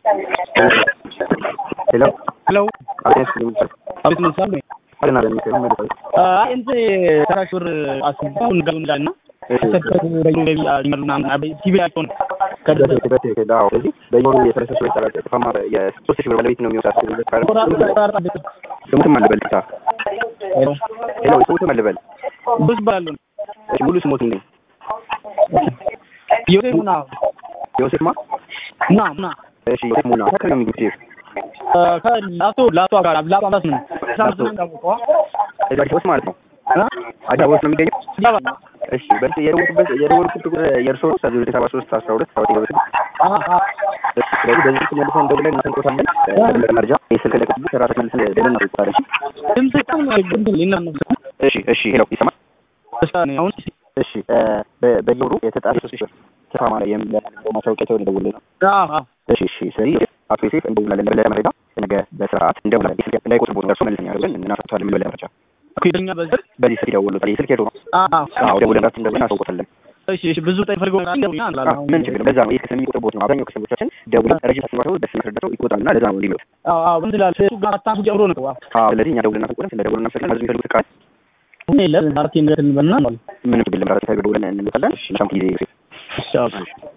ሄሎ ሄሎ አቤት አቤት ምን ሳል ነው አለና ለሚከም መልካም አይ እንት ሰራሽ ብር አስገባው እንደው እንዳልና ተሰጥቶ ደግሞ ገቢ ይመሩና አበይ ሲቢያቸው ነው ከደረሰ ከደረሰ ከዳው ስለዚህ በየወሩ የተረሰ ሰው ይሰራል ተፋማ የሶስት ሺህ ብር ባለቤት ነው የሚወጣው ስሙትም አልበል ታ ሄሎ ሄሎ ስሙትም አልበል ብዙ ባሉ እሺ ሙሉ ስሙት እንዴ ዮሴፍ ና ዮሴፍ ማ ና ና እሺ ዮሴፍ ሙና ከከለ ነው የሚገኘው ከላቶ ላቶ ጋር ላቶ አባስ ምን ሳምሰን እንዳውቀው እዛ ዲስ ማለት ነው አዲስ አበባ ውስጥ ነው የሚገኘው እሺ በስ የደወልኩበት የደወልኩት ቁጥር የእርሶ ነው ሰባ ሰባ ሶስት አስራ ሁለት ሰባት ይበስ ስለዚህ በዚህ ስልክ መልሰን ደውለን እናሰንቆታለን መረጃ የስልክ ለቅጥ ሰራተኛ መልሰን ደውለን እናሰንቆታለን ድምጽ በጣም ግንድል ይናነ እሺ እሺ ሄሎ ይሰማል እሺ አሁን እሺ በየወሩ የተጣለ ሶስት ሺህ ብር ተፋማ ላይ የሚል ማስታወቂያ ተወደ ደውልን ነው እሺ እሺ ስለዚህ አቶ ዮሴፍ እንደውላለን ለበለጠ መረጃ ነገ በስርዓት እንደውላለን የስልክ እንዳይቆጥቡ ደርሶ መልሰኛ ደውለን እናሰንቆታለን ምን በለጠ መረጃ ኩይደኛ በዚህ በዚህ ስልክ ይደውሉታል የስልክ ሄዶ ነው አዎ ደውለን ራሱ እንደውለን እናሳውቆታለን እሺ እሺ ብዙ ጠይ ፈልገው እንደውኛ አላላ ምን ችግር ለዛ ነው ይህ ስለሚቆጥር ቦት ነው አብዛኛው ከሰቦቻችን ደውለን ረጅም ተስማተው ደስ መስረዳተው ይቆጣልና ለዛ ነው እንዲመጡ አዎ አዎ ምን ትላለህ እሱ ጋር አታንሱ ጀምሮ ነው አዎ ስለዚህ እኛ ደውለን እናሳውቆታለን ስለ ደውለን እናመሰግናለን ህዝብ የሚፈልጉት ቃል እኔ ለምን አርቴ እንደትን በልና ምንም ችግር የለም ራሱ ደውለን እንመጣለን እሺ መልካም ጊዜ ዮሴፍ እሺ